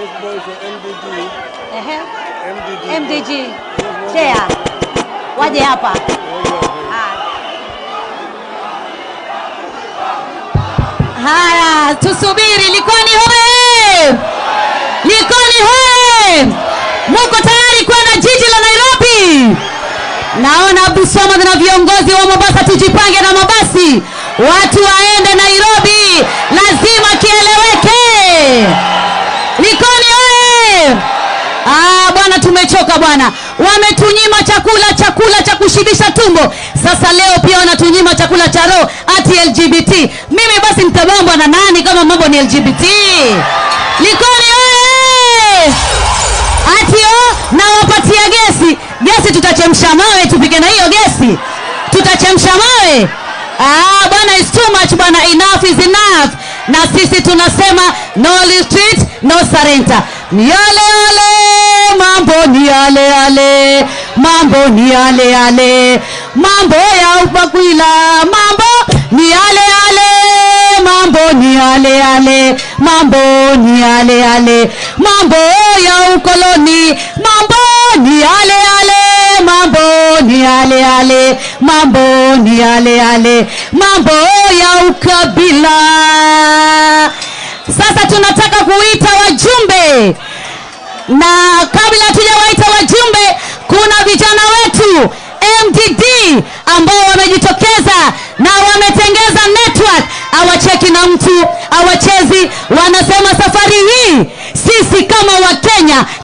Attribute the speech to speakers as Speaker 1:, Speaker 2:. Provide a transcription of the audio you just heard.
Speaker 1: Those boys are MDG.
Speaker 2: Ehe.
Speaker 1: MDG.
Speaker 2: MDG. Chair. Waje hapa. Haya. Haya, tusubiri. Likoni hoye! Likoni hoye! Muko tayari kwenda jiji la Nairobi? Naona Abdul Samad na viongozi wa Mombasa, tujipange na mabasi, watu waende Nairobi, lazima kieleweke. Likoni oye! Ah, bwana tumechoka bwana, wametunyima chakula, chakula cha kushibisha tumbo. Sasa leo pia wanatunyima chakula cha roho, ati LGBT. Mimi basi nitabambwa na nani kama mambo ni LGBT? Likoni oye! Ati o nawapatia gesi, gesi tutachemsha mawe, tupike na hiyo gesi, tutachemsha mawe. Ah, bwana is too much bwana, enough is enough. Na sisi tunasema no retreat, no surrender. Ni yale yale, mambo ni yale yale, mambo ni yale yale, mambo ya upakwila, mambo ni yale yale, mambo ni yale yale, mambo ni yale yale, mambo ya ukoloni, mambo ni yale yale, mambo ni yale yale, mambo ni yale yale, mambo ya ukabila. Sasa tunataka kuita wajumbe, na kabla hatujawaita wajumbe, kuna vijana wetu MDD ambao wamejitokeza na wametengeza network, awacheki na mtu awachezi. Wanasema safari hii sisi kama Wakenya